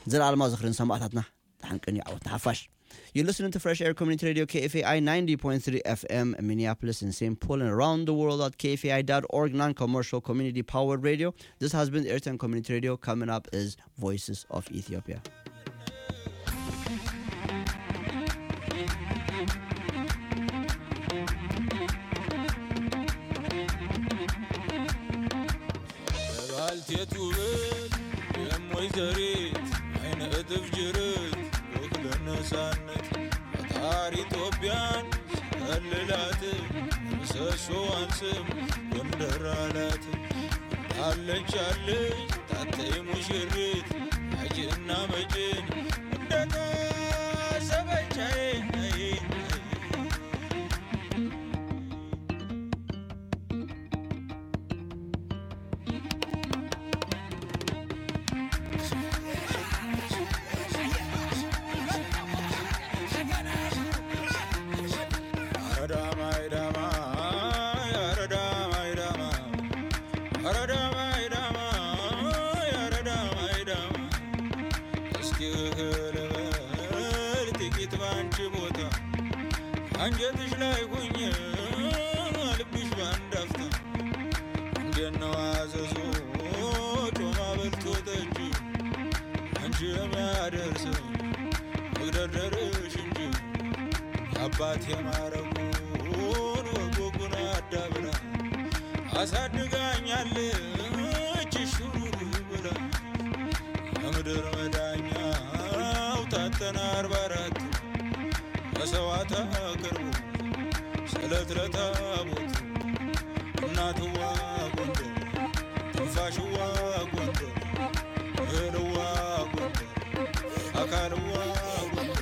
ዘለኣለማ ዝኽርን ሰማዕታትና ተሓንቅን እዩ ዓወት ሓፋሽ You're listening to Fresh Air Community Radio KFAI 90.3 FM in Minneapolis and St. Paul and around the world at kfai.org, non-commercial community powered radio. This has been Airtime Community Radio. Coming up is Voices of Ethiopia. ባልቴቱ ብል የሞይዘሪት አይነ እጥፍ ጅርት ወክለ ነፃነት ፈጣሪ ኢትዮጵያን ሲከልላት ምሰሶዋን ስም ጎንደር አላት አለች አለች ታተይ ሙሽሪት አጅና መጭን እንደታሰበቻዬ አንጀትሽ ላይ ሁኝ ልብሽ ባንዳፍታ እንደነው አዘዞ ጮማ በልቶ ጠጅ አንቺ የሚያደርሰኝ መግደርደርሽ እንጂ አባት የማረጉን ወጎጉን አዳብራ አሳድጋኛለች ሹሩሩ ብላ የምድር መዳኛው ታተና አርባ አራት መሰዋዕት አቅርቡ ስለት ለታቦት እናትዋ ጎንደር ትንፋሽዋ ጎንደር እህልዋ ጎንደር አካልዋ ጎንደር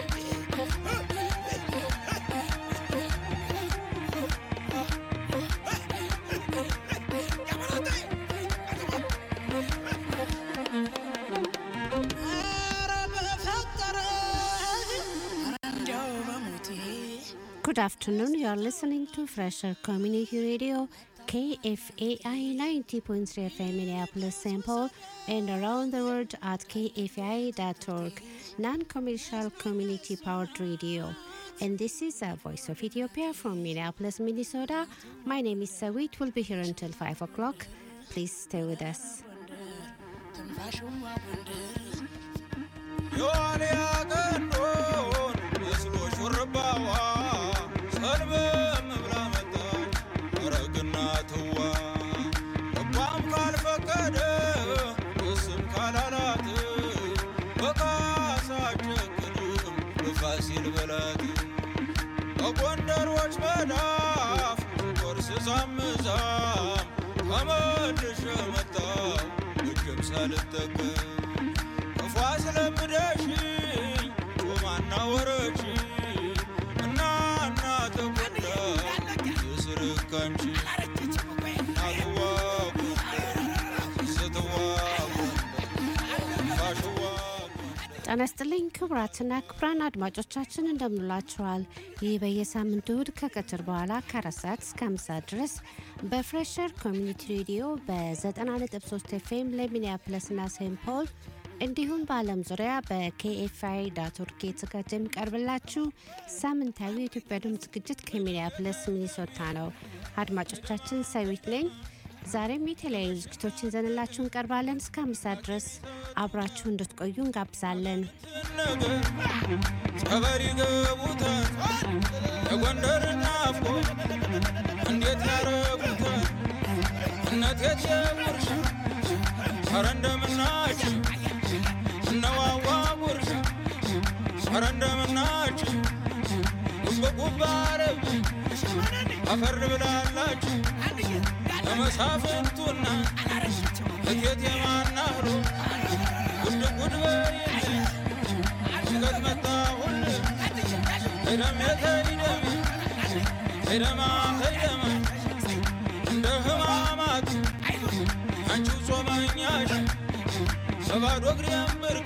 Good afternoon. You are listening to Fresher Community Radio, KFAI 90.3 FM Minneapolis, St. Paul, and around the world at kfai.org, non-commercial community-powered radio. And this is a Voice of Ethiopia from Minneapolis, Minnesota. My name is Sawit. We'll be here until 5 o'clock. Please stay with us. የዋልያ ቀንዶን መስሎ ሹርባዋ ሰልበም ብላ መጣች ወረግና ትዋ ልቧም ካልፈቀደ እስም ካላላት በካሳ ጨክንም በፋሲል በላት በጎንደሮች መዳፍ ቆርስ ዛምዛም ተመልሼ መጣው እጅም ሳልጠቀም ክፉ አስለምደሽኝ ጮማና ወረች እና እና ተጎዳ የስርካንቺ እናትዋ ጎንደር ስትዋ ጎንደር ፋሽዋ ጤና ይስጥልኝ ክቡራትና ክቡራን አድማጮቻችን እንደምንላችኋል። ይህ በየሳምንቱ እሁድ ከቀትር በኋላ ከአራት ሰዓት እስከ አምስት ሰዓት ድረስ በፍሬሸር ኮሚኒቲ ሬዲዮ በ90.3 ኤፍኤም ለሚኒያፕለስና ሴንት ፖል እንዲሁም በዓለም ዙሪያ በኬኤፍአይ ዳት ኦርግ የተዘጋጀ የሚቀርብላችሁ ሳምንታዊ የኢትዮጵያ ድምፅ ዝግጅት ከሚኒያፕለስ ሚኒሶታ ነው። አድማጮቻችን ሰዊት ነኝ። ዛሬም የተለያዩ ዝግጅቶችን ይዘንላችሁ እንቀርባለን። እስከ አምስት ሰዓት ድረስ አብራችሁ እንድትቆዩ እንጋብዛለን። ነገር ጸበል ይገቡታል የጎንደር ናፍቆ እንዴት ያረጉታል እነቴት የጉርሻ ኧረ እንደምናችሁ እነዋዋ ጉርሻ ኧረ እንደምናችሁ ጉብ አረብ አፈር ብላላችሁ ለመሳፍንቱና እቴት የማናህሮ ጉድ ጉድ በይልኝ ሽገት መጣሁል ሄደም የተይደም ሄደማ ሄደማ እንደ ህማማት አንቺው ጾመኛሽ በባዶ እግሬም ብርክ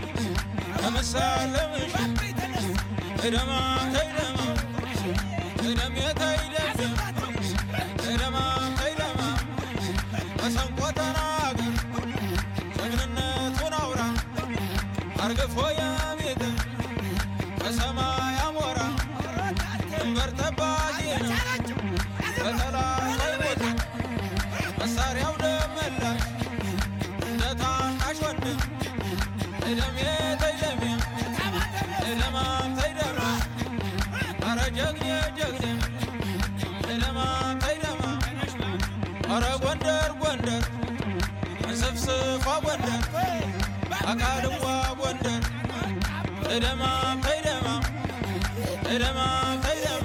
ለመሳለምሽ ሄደማ ሄደማ ሄደም የተይደም ሄደማ ሄደማ መሰንቆ ተናገር ጀግንነቱን አውራ አርግፎ የሚጥ ከሰማይ አሞራ ድንበር ጠባቂ ነው በጠላት አይሞት መሳሪያው ደመላሽ እንደ ታናሽ ወንድም እደሜ ተይደሜ እደማም ተይደማ አረ ጀግኔ ጀግኔ እደማም ተይደማ አረ ጎንደር ጎንደር እንስፍስፏ ጎንደር አቃልዋ ጎንደር እደማም ተይደማ እደማም ተይደማ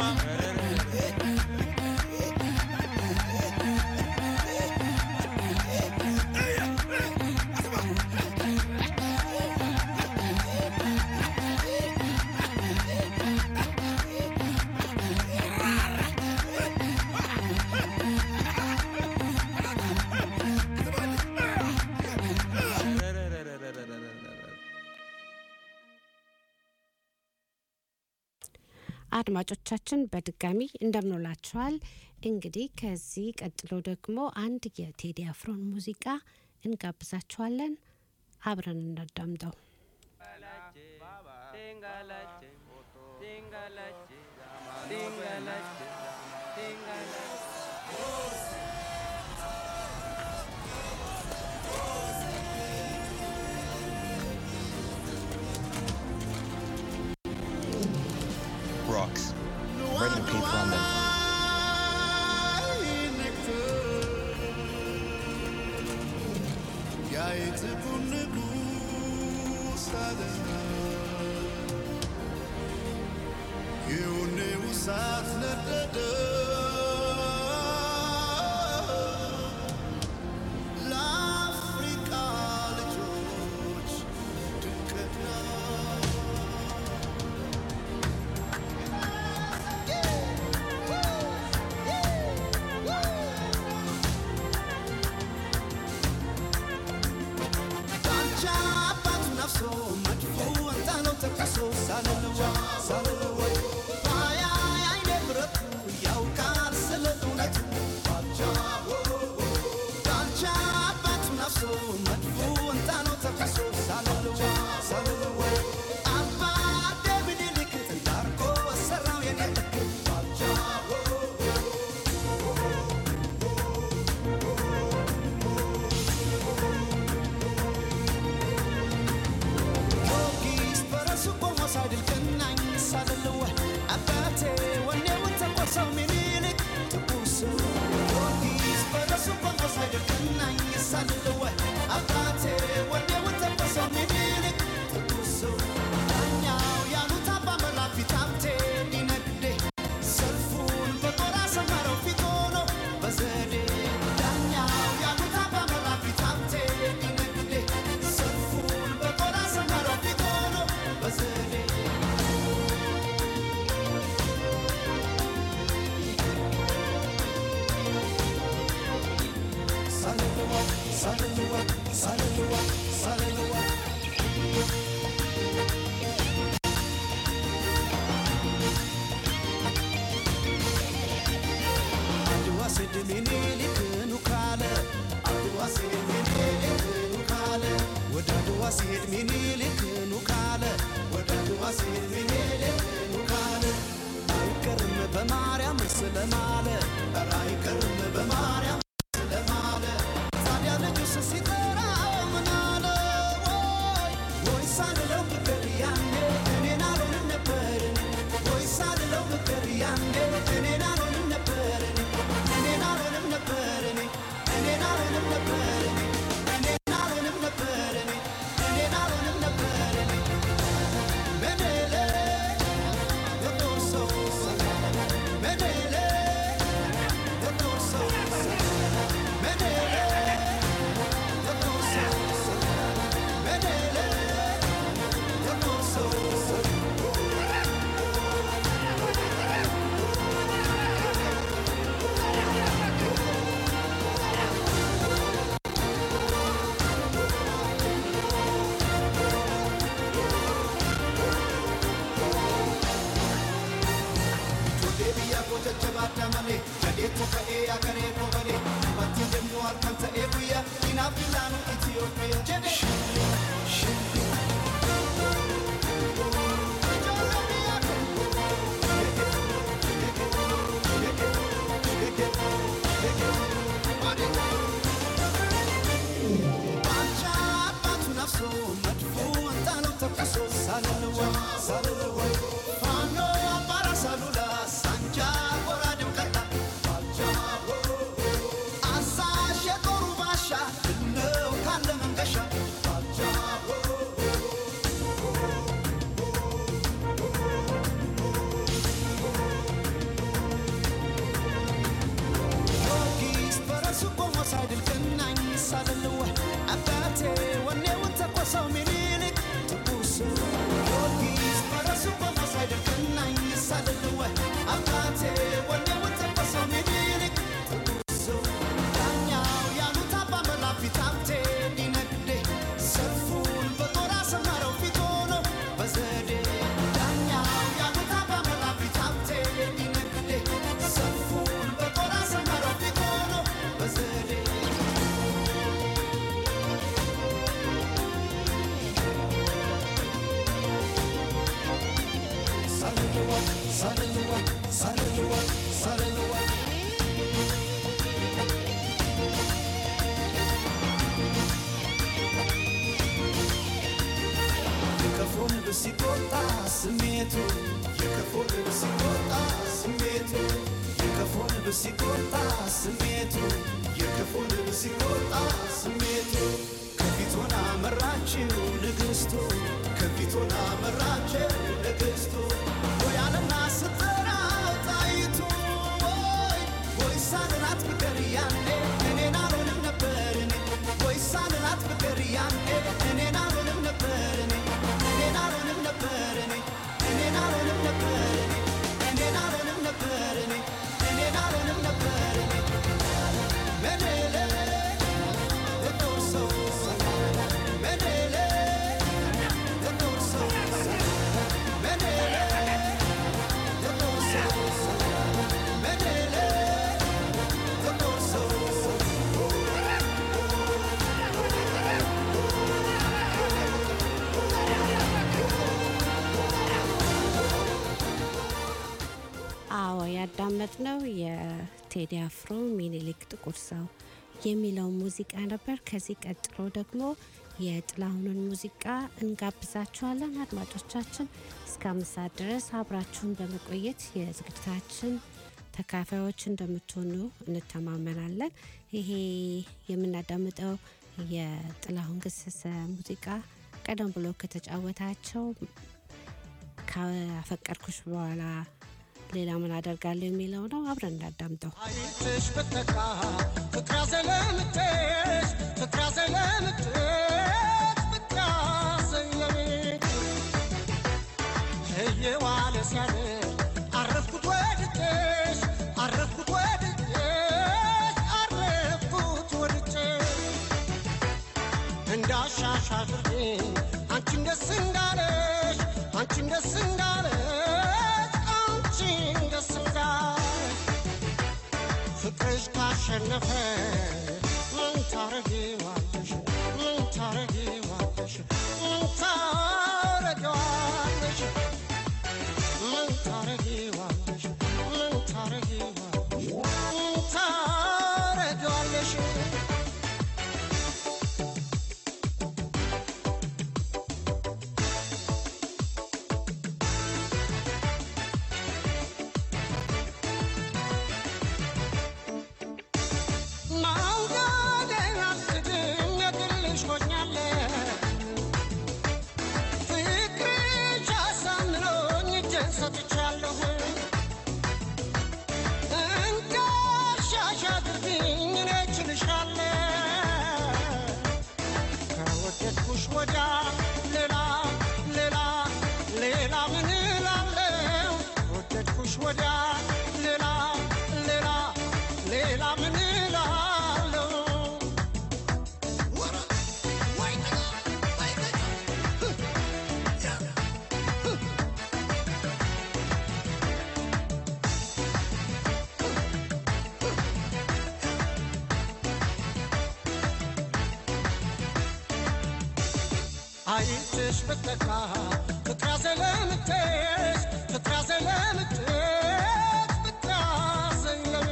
አድማጮቻችን በድጋሚ እንደምንላችኋል። እንግዲህ ከዚህ ቀጥሎ ደግሞ አንድ የቴዲ አፍሮን ሙዚቃ እንጋብዛችኋለን። አብረን እናዳምጠው። rocks. Writing a paper on them. ለአፍሪካ ልጆች ድንቅና ዳንቻ አባቱ ነፍሶ መድፎ እንጣለው ተከሶ ሳልልዋ ሳልልዋ ባያ አይኔ ብረቱ ያውቃል ስለ እውነቱ ዳንቻ አባቱ ነፍሶ መድፎ እንጣለው ተከሶ ሳልልዋ ሳልልዋ አባ ደምኒልክ እንዳርጎ ሰራው የኔ ልክ ጊዮርጊስ በራሱ ቆሞ ሳይድል ገናኝ ሳልልዋ አባቴ ወኔውን ተቆርሰው ሚኒልክ ትኩስ ጊዮርጊስ በራሱ ቆሞ ሳይድል ገናኝ ሳልልዋ አባቴ ወኔውን ተቆርሰው ሚኒልክ ትኩስ ዳኛው ያሉት አባ መላክ ፊት ሀብቴ ሊነግዴ ሰልፉን በጦር አሰመረው ፊት ሆኖ በዘዴ ዳኛው ያሉት አባ መላክ ፊት ሀብቴ ሊነግዴ ሰልፉን በጦር አሰመረው ፊት ሆኖ በዘዴ ሳልልዋ ሳልልዋ ሳልልዋ ሳልልዋ አድዋ ስድ ሚኒሊክ ኑ ካለ አድዋ ስድ ሚኒሊክ ኑ ካለ ወደ አድዋ ሲሄድ ሚኒሊክ ኑ ካለ ወደ አድዋ ሲሄድ ሚኒሊክ ኑ ካለ አይቀርም በማርያም ስለማለ ኧረ አይቀርም በማርያም ስለማለ ታዲያ ልጁስ ሲጠራው ምን አለ ወይ ወይ ሳልለው ብቅር ያኔ እኔን አልሆንም ነበር ወይ ሳልለው ብቅር ያኔ እኔን አልሆንም ነበር እኔን አልሆንም ነበር እኔን አልሆንም ነበር እኔን አልሆንም ነበር እኔን አልሆንም ነበር መደለ የጦር ሰው መደለ የጦር ሰው ሳልልዋ ሳልልዋ ፋኖ አባራ ሳሉላ ሳንጃ ጎራዴው ቀላ ባልጃቦ አዛዥ የጦሩ ባሻ ድነው ካለ መንገሻ ባልጃቦ ጊዮርጊስ በረሱ ቆሞ ሳይድል ገናኝ ሳልልዋ አባቴ ወኔውን ተኮሰው ሚኒሊክ ትኩስ ጊዮርጊስ በረሱ ቆሞ ሳይድል ገናኝ ሳልልዋ አባቴ ወኔውን ተኮሰው ሚኒሊክ ትኩስ ዳኛው ያሉት አባ መላፊት ሀብቴ ሊነግዴ ሰልፉን በጦር አሰመረው ፊት ሆኖ በዘዴ ዳኛው ያሉት አባ መላፊት ሀብቴ ሊነግዴ ሰልፉን በጦር አሰመረው ፊት ሆኖ በዘዴ ሳልልዋ ሳልልዋ ሳልልዋ ሳልልዋ የከፎ ንብ ሲቆጣ ስሜቱ የከፎ ንብ ሲቆጣ ስሜቱ የከፎ ንብ ሲቆጣ ስሜቱ የከፎ ንብ ሲቆጣ ስሜቱ ከፊት ሆና መራችው ንግሥቱ ከፊት ሆና መራችው ንግሥቱ ወይ አለና ስትጠራው ጣይቱ ወይ ወይ ሳልላት ፍቅር ያኔ እኔን አልሆንም ነበር እኔ ወይ ሳልላት ፍቅር ያኔ እኔን አልሆንም ነበር እኔ እኔን አልሆንም ነበር እኔ እኔን አልሆንም ነበር እኔ እኔን አልሆንም ነበር እኔ እኔን አልሆንም ነበር እኔ መኔሌ የጦር ሰው መኔሌ የጦር ሰው መኔሌ የጦር ሰው መኔሌ የጦር ሰው አዎ ያዳመጥነው የቴዲ አፍሮ ሚኒሊክ ጥቁር ሰው የሚለው ሙዚቃ ነበር። ከዚህ ቀጥሎ ደግሞ የጥላሁንን ሙዚቃ እንጋብዛችኋለን። አድማጮቻችን እስከ አምስት ሰዓት ድረስ አብራችሁን በመቆየት የዝግጅታችን ተካፋዮች እንደምትሆኑ እንተማመናለን። ይሄ የምናዳምጠው የጥላሁን ገሰሰ ሙዚቃ ቀደም ብሎ ከተጫወታቸው ካፈቀርኩሽ በኋላ ሌላ ምን አደርጋለሁ የሚለው ነው። አብረን እንዳዳምጠው። አይትሽ ብትካ ፍቅራ ዘለምትሽ ፍቅራ ዘለምትሽ ፍቅራ ዘለሜ እየዋለ ሲያድር አረፍኩት ወድጄሽ አረፍኩት ወድጄሽ አረፍኩት ወድጄሽ እንዳሻሽ አድርጌ አንቺን ደስ እንዳለሽ አንቺን ደስ እንዳለሽ አንቺን ደስ እንዳለሽ ፍቅርሽ ካሸነፈ ምን ታረጊዋለሽ ምን ታረጊዋለሽ ምን ታረጊዋለሽ ምን ታረጊዋለሽ ምን ታረጊዋለሽ ምን ታረጊዋለሽ ማውጋዴን አልክድም የግልሽ ሆኛለሁ ፍቅርሽ አሳምኖኝ እጄን ሰጥቻለሁ እንዳሻሽ አድርጊኝ እኔ እችልሻለሁ ከወደድኩሽ ወዲያ ሌላ ሌላ ሌላ ምን እላለሁ ከወደድኩሽ ወዲያ ሌላ ሌላ ሌላ ምን እላለሁ አይትሽ ብትካ ፍቅራ ዘለምትሽ ፍቅራ ዘለምትሽ ፍቅራ ዘለሜ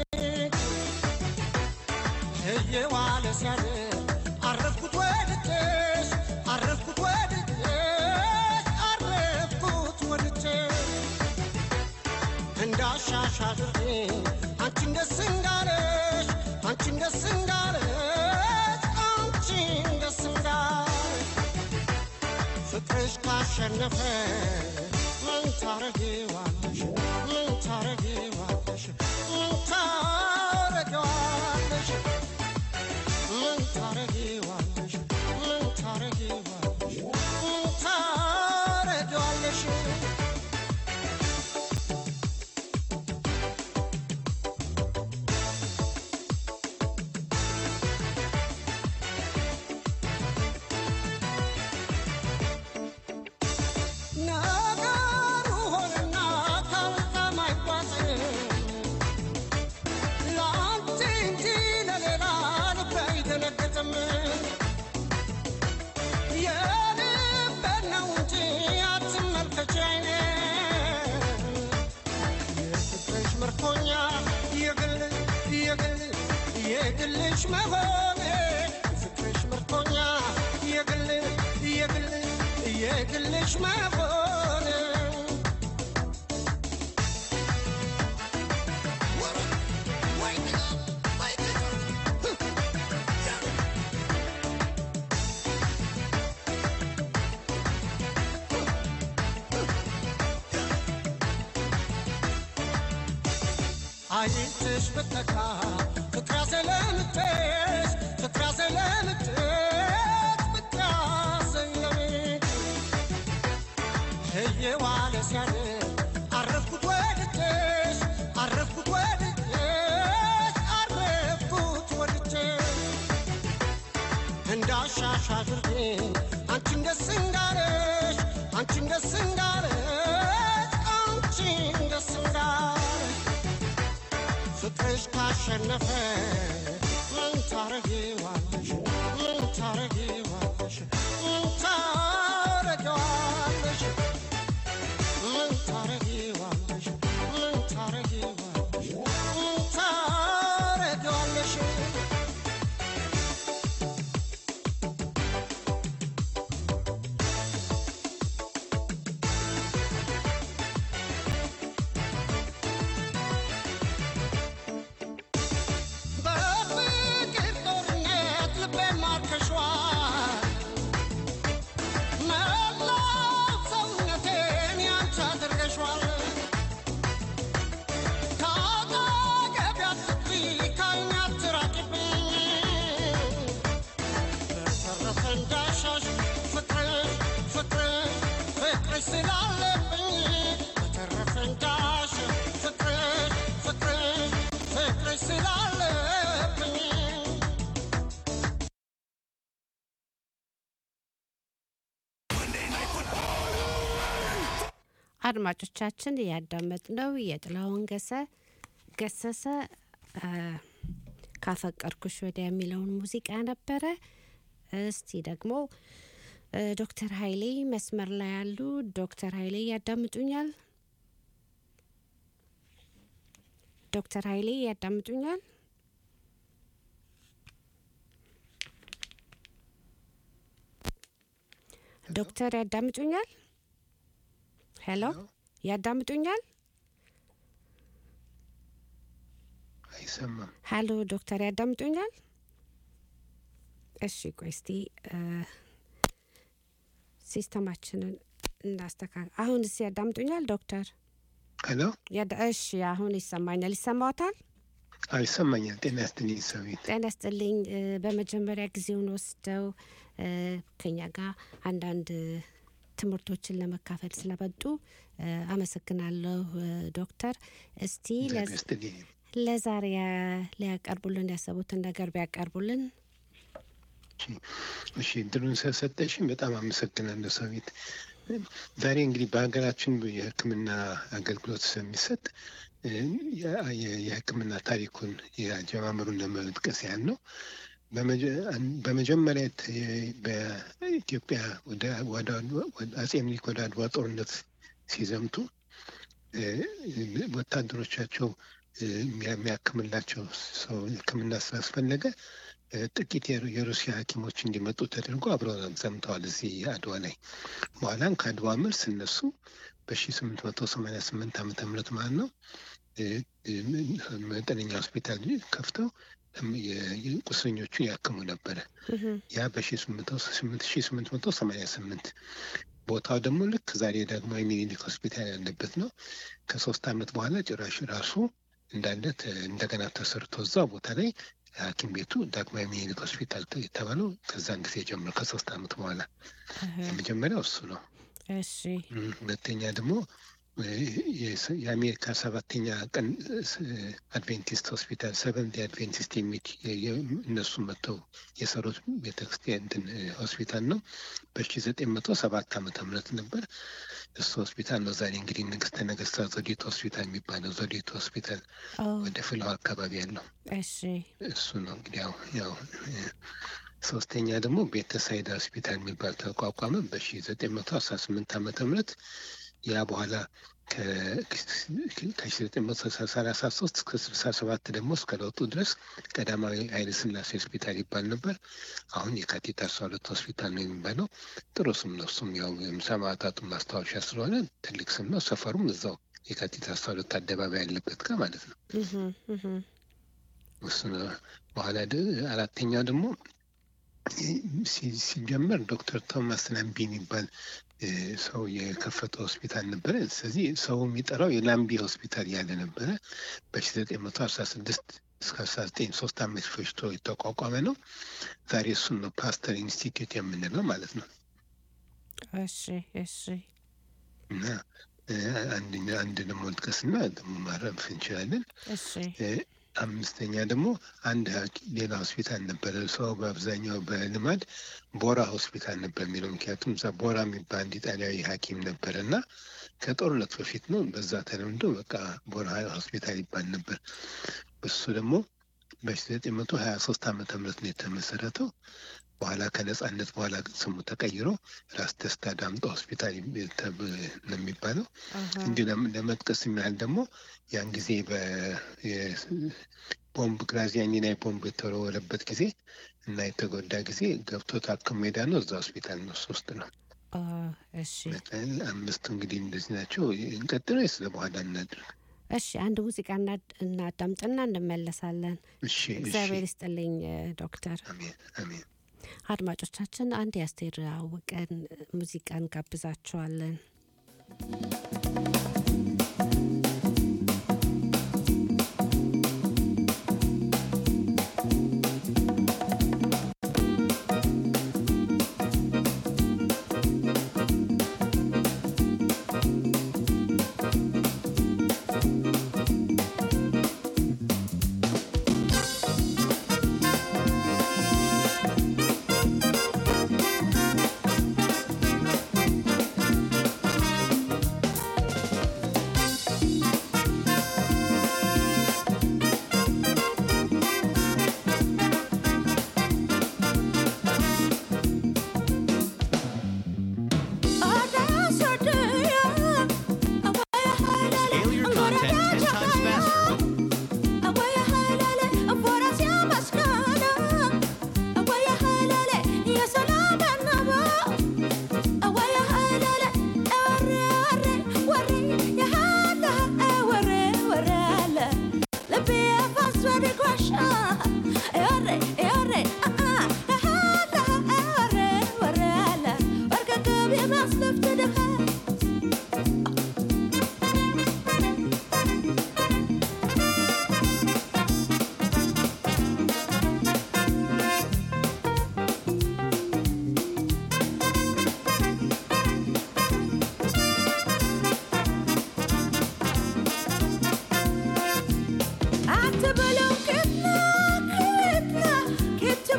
እየዋለ ሲያድር አረፍኩት ወድጄሽ አረፍኩት ወድጄሽ አረፍኩት ፍቅርሽ ካሸነፈ ምን ታረጊዋለሽ ምን ታረጊዋለሽ ምን ታረጊዋለሽ ምን ታረጊዋለሽ ምን ታረጊዋለሽ ምን ታረጊዋለሽ ነገሩ ሆነና ካልካም አይጓዝም ለአንቺ እንጂ ለሌላ ልቤ አይደነግጥም። የልቤን ነው እንጂ አትመልከች ዓይኔን። የፍቅርሽ ምርኮኛ የግል የግል የግልሽ መሆኔ የፍቅርሽ ምርኮኛ የግል የግል የግልሽ መሆኔ አይንትሽ ብትነካ ፍቅር ያዘለምትሽ ፍቅር ያዘለምትሽ ፍቅር ያዘለምትሽ እየዋለ ሲያድር አረፍኩት ወድጄሽ አረፍኩት ወድጄሽ አረፍኩት ወድጄሽ እንዳሻሽ አድርጌ አንቺን ደስ እንዳለሽ አንቺን ደስ እንዳለሽ አንቺን ደስ እንዳለሽ ፍቅርሽ ካሸነፈ ምን ታረጊዋለሽ ምን ታረጊዋለሽ ምን ታረጊዋለሽ ምን ታረጊዋለሽ ምን ታረጊዋለሽ ምን ታረጊዋለሽ በፍቅር ጦርነት ልቤን ማርከሽዋል መላው ሰውነቴን ያንቺ አድርገሽዋል ከአጠገቤ አትጥፊ ከዓይኔ አትራቂብኝ በተረፈ እንዳሻሽ ፍቅርሽ ፍቅርሽ ፍቅርሽ ስላለብኝ በተረፈ እንዳሻሽ ፍቅርሽ ፍቅርሽ ፍቅርሽ ስላለብኝ አድማጮቻችን ያዳመጥነው የጥላሁን ገሰ ገሰሰ አ፣ ካፈቀርኩሽ ወዲያ የሚለውን ሙዚቃ ነበረ። እስቲ ደግሞ እ፣ ዶክተር ኃይሌ መስመር ላይ ያሉ ዶክተር ኃይሌ ያዳምጡኛል? ዶክተር ኃይሌ ያዳምጡኛል? ዶክተር ያዳምጡኛል? ሄሎ ያዳምጡኛል? አይሰማም። ሀሎ ዶክተር ያዳምጡኛል? እሺ ቆይ እስቲ እ፣ ሲስተማችንን እናስተካክል። አሁን እስ ያዳምጡኛል ዶክተር? ሄሎ ያዳ- እሺ አሁን ይሰማኛል። ይሰማዎታል? አዎ ይሰማኛል። ጤና ይስጥልኝ ሰዊት። ጤና ይስጥልኝ። እ፣ በመጀመሪያ ጊዜውን ወስደው እ፣ ከኛ ጋር አንዳንድ እ፣ ትምህርቶችን ለመካፈል ስለመጡ እ፣ አመሰግናለሁ እ፣ ዶክተር። እስቲ ጤና ለዝ- ይስጥልኝ። ለዛሬ ያ- ሊያቀርቡልን ያሰቡትን ነገር ቢያቀርቡልን። እሺ፣ እሺ እድሉን ስለሰጠሽኝ በጣም አመሰግናለሁ ሰዊት። ዛሬ እንግዲህ በሀገራችን የሕክምና አገልግሎት ስለሚሰጥ እ፣ የ- የ- የሕክምና ታሪኩን የአጀማመሩን ለመጥቀስ ያህል ነው። በመጀ- አን- በመጀመሪያ ት- በኢትዮጵያ ወደ ወደ ወደ አጼ ምኒልክ ወደ አድዋ ጦርነት ሲዘምቱ እ፣ ወታደሮቻቸው እ፣ የሚያ- የሚያክምላቸው ሰው ሕክምና ስላስፈለገ እ፣ ጥቂት የሩ- የሩሲያ ሐኪሞች እንዲመጡ ተደርጎ አብረው ዘምተዋል እዚህ አድዋ ላይ። በኋላም ከአድዋ መልስ እነሱ በ1888 ዓመተ ምህረት ማለት ነው እ፣ እ፣ መጠነኛ ሆስፒታል ከፍተው እም፣ የ- የ- ቁስለኞቹን ያክሙ ነበረ። ያ በ1888 ቦታው ደግሞ ልክ ዛሬ ዳግማዊ ሚኒሊክ ሆስፒታል ያለበት ነው። ከሶስት ዓመት በኋላ ጭራሽ ራሱ እንዳለ ተ- እንደገና ተሰርቶ እዛ ቦታ ላይ ሐኪም ቤቱ ዳግማዊ ሚኒሊክ ሆስፒታል ተ- የተባለው ከዛን ጊዜ ጀምሮ ከሶስት ዓመት በኋላ የመጀመሪያው እሱ ነው። እሺ እም፣ ሁለተኛ ደግሞ እ፣ የስ- የአሜሪካ ሰባተኛ ቀን ስ- አድቬንቲስት ሆስፒታል ሰቨንት አድቬንቲስት የሚል የ- የ- እነሱ መጥተው የሰሩት ቤተክርስቲያን እንትን እ፣ ሆስፒታል ነው። በሺ ዘጠኝ መቶ ሰባት ዓመተ ምህረት ነበር። እሱ ሆስፒታል ነው ዛሬ እንግዲህ ንግስተ ነገስታት ዘውዲቱ ሆስፒታል የሚባለው ዘውዲቱ ሆስፒታል ኦ ወደ ፍልሃ አካባቢ ያለው እሺ እሱ ነው እንግዲህ ያው ያው እ፣ ሶስተኛ ደግሞ ቤተሳይዳ ሆስፒታል የሚባል ተቋቋመ በሺ ዘጠኝ መቶ አስራ ስምንት ዓመተ ምህረት ያ በኋላ ከሺ ዘጠኝ መቶ ሰላሳ ሶስት እስከ ስልሳ ሰባት ደግሞ እስከ ለውጡ ድረስ ቀዳማዊ ኃይለ ሥላሴ ሆስፒታል ይባል ነበር። አሁን የካቲት አስራ ሁለት ሆስፒታል ነው የሚባለው። ጥሩ ስም ነው። እሱም ያው ሰማዕታቱ ማስታወሻ ስለሆነ ትልቅ ስም ነው። ሰፈሩም እዛው የካቲት አስራ ሁለት አደባባይ ያለበት ጋር ማለት ነው። እህም፣ እህም። እሱ ነው። በኋላ ደ- አራተኛው ደግሞ ሲ- ሲጀመር ዶክተር ቶማስ ላምቢ የሚባል እ፣ ሰው የከፈተው ሆስፒታል ነበረ። ስለዚህ ሰው የሚጠራው የላምቢ ሆስፒታል ያለ ነበረ። በሺ ዘጠኝ መቶ አስራ ስድስት እስከ አስራ ዘጠኝ ሶስት ዓመት ፈጅቶ የተቋቋመ ነው። ዛሬ እሱን ነው ፓስተር ኢንስቲትዩት የምንለው ማለት ነው። እሺ እሺ እና እ፣ አንደኛ አንድ ደግሞ ልጥቀስና ደግሞ ማረፍ እንችላለን። እሺ እ፣ አምስተኛ ደግሞ አንድ ሐኪ- ሌላ ሆስፒታል ነበረ። ሰው በአብዛኛው በልማድ ቦራ ሆስፒታል ነበር የሚለው ምክንያቱም እዛ ቦራ የሚባል አንድ ኢጣሊያዊ ሐኪም ነበረ እና ከጦርነት በፊት ነው። በዛ ተለምዶ በቃ ቦራ ሆስፒታል ይባል ነበር። እሱ ደግሞ በሺ ዘጠኝ መቶ ሀያ ሶስት ዓመተ ምህረት ነው የተመሰረተው። በኋላ ከነጻነት በኋላ ስሙ ተቀይሮ ራስ ደስታ ዳምጦ ሆስፒታል ይም- ተብ- ነው የሚባለው። አሃ፣ እንዲሁ ለም- ለመጥቀስ የሚያህል ደግሞ ያን ጊዜ ቦምብ ግራዚያኒ ላይ ቦምብ የተወረወረበት ጊዜ እና የተጎዳ ጊዜ ገብቶ ታክሞ ሜዳ ነው እዛ ሆስፒታል ነው እሱ ውስጥ ነው። ኦ እሺ መጠን አምስቱ እንግዲህ እንደዚህ ናቸው። እንቀጥል ወይስ ለበኋላ እናድርግ? እሺ አንድ ሙዚቃ እናድ- እናዳምጥና እንመለሳለን። እሺ እሺ። እግዚአብሔር ይስጥልኝ እ፣ ዶክተር። አሜን አሜን። አድማጮቻችን አንድ የአስቴር አወቀን ሙዚቃ እንጋብዛችኋለን። Scale your content 10 times faster.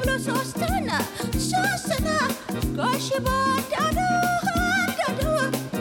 Gosh, you bought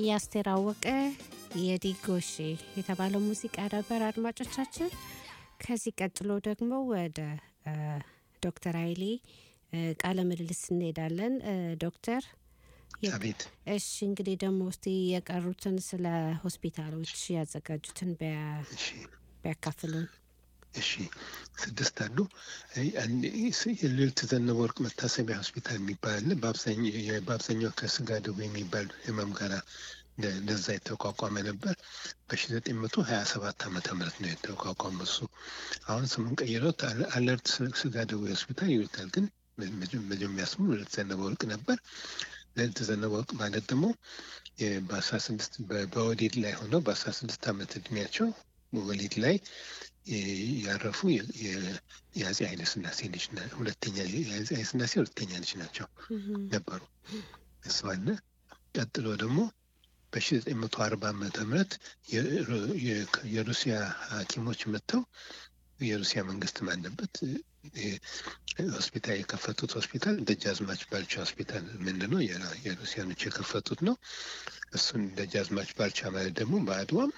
የአስቴር አወቀ የዲጎሼ የተባለው ሙዚቃ ነበር አድማጮቻችን። ከዚህ ቀጥሎ ደግሞ ወደ እ፣ ዶክተር ኃይሌ እ፣ ቃለ ምልልስ እንሄዳለን። እ፣ ዶክተር የ- አቤት እሺ እንግዲህ ደግሞ እስቲ የቀሩትን ስለ ሆስፒታሎች ያዘጋጁትን ቢያ- እሺ ቢያካፍሉን። እሺ ስድስት አሉ። አይ፣ አንድ ስ- የልዕልት ዘነበ ወርቅ መታሰቢያ ሆስፒታል የሚባል አለ። በአብዛኛው የ- በአብዛኛው ከስጋ ደዌ የሚባል ህመም ጋር እንደ- እንደዛ የተቋቋመ ነበር። በሺ ዘጠኝ መቶ ሀያ ሰባት ዓመተ ምህረት ነው የተቋቋመ እሱ። አሁን ስሙን ቀይረውት አለ- አለርት ስ- ስጋ ደዌ ሆስፒታል ይሉታል። ግን መ- መጀ- መጀመሪያ ስሙ ልዕልት ዘነበ ወርቅ ነበር። ልዕልት ዘነበ ወርቅ ማለት ደግሞ የ- በአስራ ስድስት በ- በወሊድ ላይ ሆነው በአስራ ስድስት ዓመት እድሜያቸው ወሊድ ላይ የ- ያረፉ የ- የ- የአፄ ኃይለ ሥላሴ ልጅ ና- ሁለተኛ የአፄ ኃይለ ሥላሴ ሁለተኛ ልጅ ናቸው እህም፣ ነበሩ። እሱ አለ። ቀጥሎ ደግሞ በሺ ዘጠኝ መቶ አርባ ዓመተ ምህረት የሩ- የ- የሩሲያ ሐኪሞች መጥተው የሩሲያ መንግስት ባለበት እ- ሆስፒታል የከፈቱት ሆስፒታል ደጃዝማች ባልቻ ሆስፒታል ምንድን ነው? የራ- የሩሲያኖች የከፈቱት ነው። እሱን ደጃዝማች ባልቻ ማለት ደግሞ በአድዋም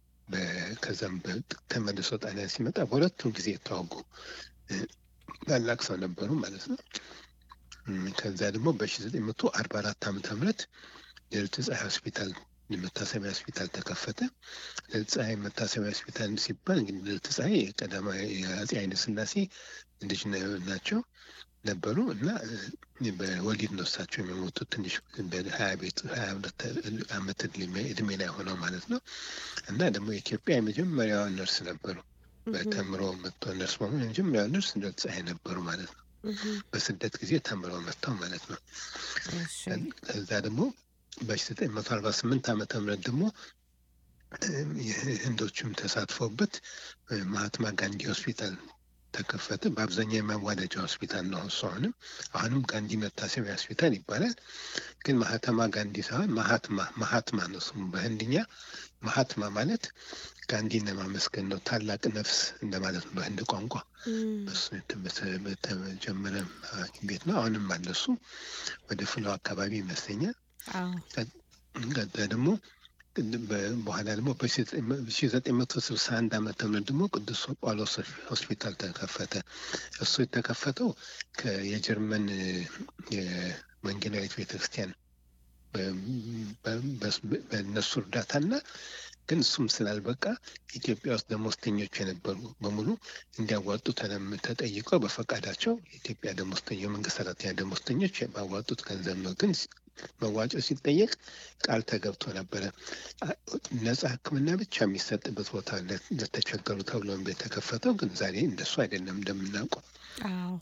በ- ከዛም በ- ተመልሶ ጣሊያን ሲመጣ በሁለቱም ጊዜ የተዋጉ እ፣ ታላቅ ሰው ነበሩ ማለት ነው። እም፣ ከዛ ደግሞ በሺ ዘጠኝ መቶ አርባ አራት ዓመተ ምህረት ልዕልት ፀሐይ ሆስፒታል መታሰቢያ ሆስፒታል ተከፈተ። ልዕልት ፀሐይ መታሰቢያ ሆስፒታል ሲባል እንግዲህ ልዕልት ፀሐይ የቀዳማዊ የአፄ ኃይለ ሥላሴ ልጅ ነ- ናቸው ነበሩ እና እ፣ በወሊድ ነው እሳቸው የሚሞቱት ትንሽ በሀያ ቤት ሀያ ሁለት ዓመት እድሜ- እድሜ ላይ ሆነው ማለት ነው። እና ደግሞ የኢትዮጵያ የመጀመሪያዋ ነርስ ነበሩ። በተምሮ መጥቶ ነርስ በመሆን የመጀመሪያዋ ነርስ ልዕልት ፀሐይ ነበሩ ማለት ነው። እህም፣ በስደት ጊዜ ተምረው መጥተው ማለት ነው። እሺ፣ ከዛ ደግሞ በሺ ዘጠኝ መቶ አርባ ስምንት ዓመተ ምህረት ደግሞ እም፣ የህንዶችም ተሳትፎበት እ፣ ማህትማ ጋንዲ ሆስፒታል ተከፈተ። በአብዛኛው የማዋለጃ ሆስፒታል ነው እሱ። አሁንም አሁንም ጋንዲ መታሰቢያ ሆስፒታል ይባላል። ግን ማህተማ ጋንዲ ሳይሆን ማሃትማ ማሃትማ ነው ስሙ በህንድኛ። ማሃትማ ማለት ጋንዲን ለማመስገን ነው። ታላቅ ነፍስ እንደማለት ነው በህንድ ቋንቋ። እም፣ በሱ የተ- በተጀመረ ሐኪም ቤት ነው። አሁንም አለ እሱ ወደ ፍለው አካባቢ ይመስለኛል። አዎ፣ ከዛ ደግሞ በ- በኋላ ደግሞ በሺ ዘጠኝ መቶ ስልሳ አንድ ዓመተ ምህረት ደግሞ ቅዱስ ጳውሎስ ሆስፒታል ተከፈተ። እሱ የተከፈተው ከ- የጀርመን እ፣ የወንጌላዊት ቤተክርስቲያን በ- በ- በ- በእነሱ እርዳታና ግን እሱም ስላልበቃ ኢትዮጵያ ውስጥ ደሞዝተኞች የነበሩ በሙሉ እንዲያዋጡ ተለም- ተጠይቀው በፈቃዳቸው የኢትዮጵያ ደሞዝተኞ የመንግስት ሰራተኛ ደሞዝተኞች ባዋጡት ገንዘብ ነው። ግን ሲ- መዋጮ ሲጠየቅ ቃል ተገብቶ ነበረ። አ- ነጻ ሕክምና ብቻ የሚሰጥበት ቦታ ለ- ለተቸገሩ ተብሎ የተከፈተው ግን ዛሬ እንደሱ አይደለም እንደምናውቀው አዎ፣